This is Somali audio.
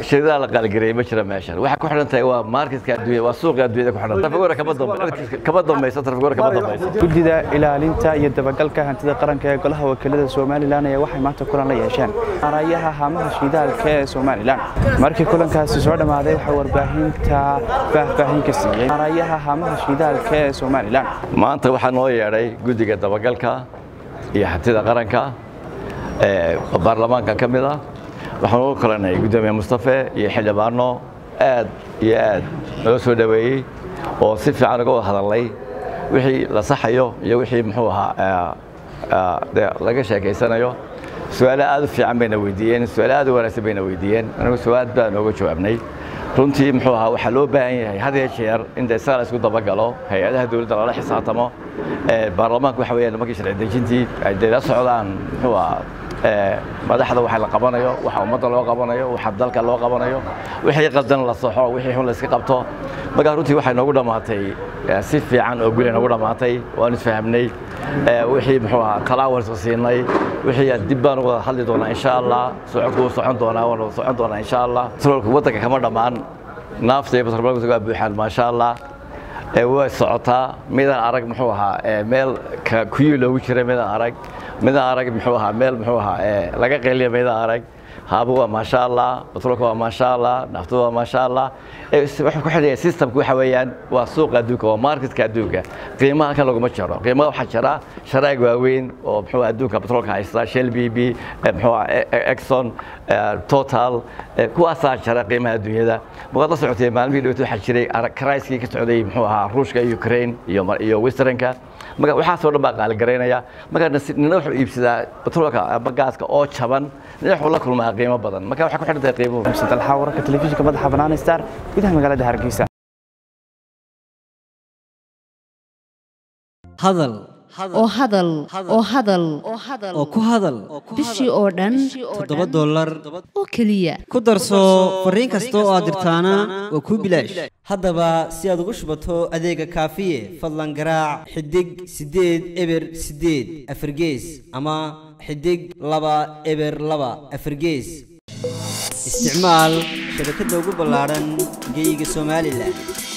shirkadaha la qaaligareeyay ma jira meeshan waxay ku xidhan tahay waa marketka adduunya waa suuqa adduunyada ku xidhan trafigura kama dambe kama dambayso trafigura kama dambayso guddida ilaalinta iyo dabagalka hantida qaranka ee golaha wakiilada somalilan ayaa waxay maanta kulan la yeesheen maarayaha haamaha shidaalka ee somalilan markii kulankaasi soo dhammaaday waxaa warbaahinta faahfaahin ka siiyey maarayaha haamaha shidaalka ee somalilan maanta waxaa noo yeedhay guddiga dabagalka iyo hantida qaranka ee baarlamaanka ka mid ah waxaan ugu kalanay guddoomiye mustafe iyo xildhibaano aad iyo aad noo soo dhoweeyey oo si fiican uga wada hadalnay wixii la saxayo iyo wixii muxuu ahaa de laga sheekaysanayo su-aalo aad u fiican bayna weydiiyeen su-aalo aad u wanaagsan bayna weydiiyeen anigu su-aal baan nooga jawaabnay runtii muxuu ahaa waxaa loo baahan yahay had iyo jeer in de isaga la isku dabagalo hay-adaha dowladda lala xisaabtamo baarlamaanka waxa weeyaan markii sharci dejintii ay de la socdaan muxuu ahaa madaxda waxa la qabanayo waxa ummadda loo qabanayo waxa dalka loo qabanayo wixii qaldan la soxo wixii xun la iska qabto markaa runtii waxay noogu dhammaatay si fiican oo guli noogu dhammaatay waan isfahamnay wixii muxuu ahaa talaawarska siinay wixii dib baan wada hadli doonaa insha allah socodku socon doonaa waan wada socon doonaa insha allah petrolka waddanka kama dhammaan naafta iyo petrolka waa buuxaan maasha allah way socotaa midaan arag muxuu ahaa meel kuyii loogu jiray midaan arag midaan arag muxuu ahaa meel muxuu ahaa laga qeeliya midaan arag haaba waa maasha allah batroolka waa maasha allah naftu waa maasha allah wuxuu ku xidhaya systemka waxa weeyaan waa suuqa adduunka waa marketka adduunka qiimaha halkan laguma jiro qiimaha waxaa jira sharaag waaweyn oo muxuu adduunka batroolka haysta shell b b muxuu exxon total kuwaasaa jira qiimaha adduunyada markaad la socotay maalmihii dhawata waxaa jiray kraiskii ka socday muxuu ahaa ruushka iyo ukraine iyo iyo westernka marka waxaasoo dhan baa qaaligaraynaya marka nina wuxuu iibsadaa batroolka ama gaaska oo jaban nina wuxuu la kulmaa qiimo badan marka waxay ku xidhan tahay qiimuhu dalxa wararka telefishinka madaxa bannaan star gudaha magaalada hargeysa hadal oo hadal oo hadal oo ku hadal bishii oo dhan toddoba dollar oo keliya ku darso fariin kasta oo aad dirtaana waa kuu bilaash haddaba si aad ugu shubato adeega kaafiye fadlan garaac xidig siddeed eber siddeed afargees ama xidig laba eber laba afargees isticmaal shabakadda ugu ballaadhan geyga somalilan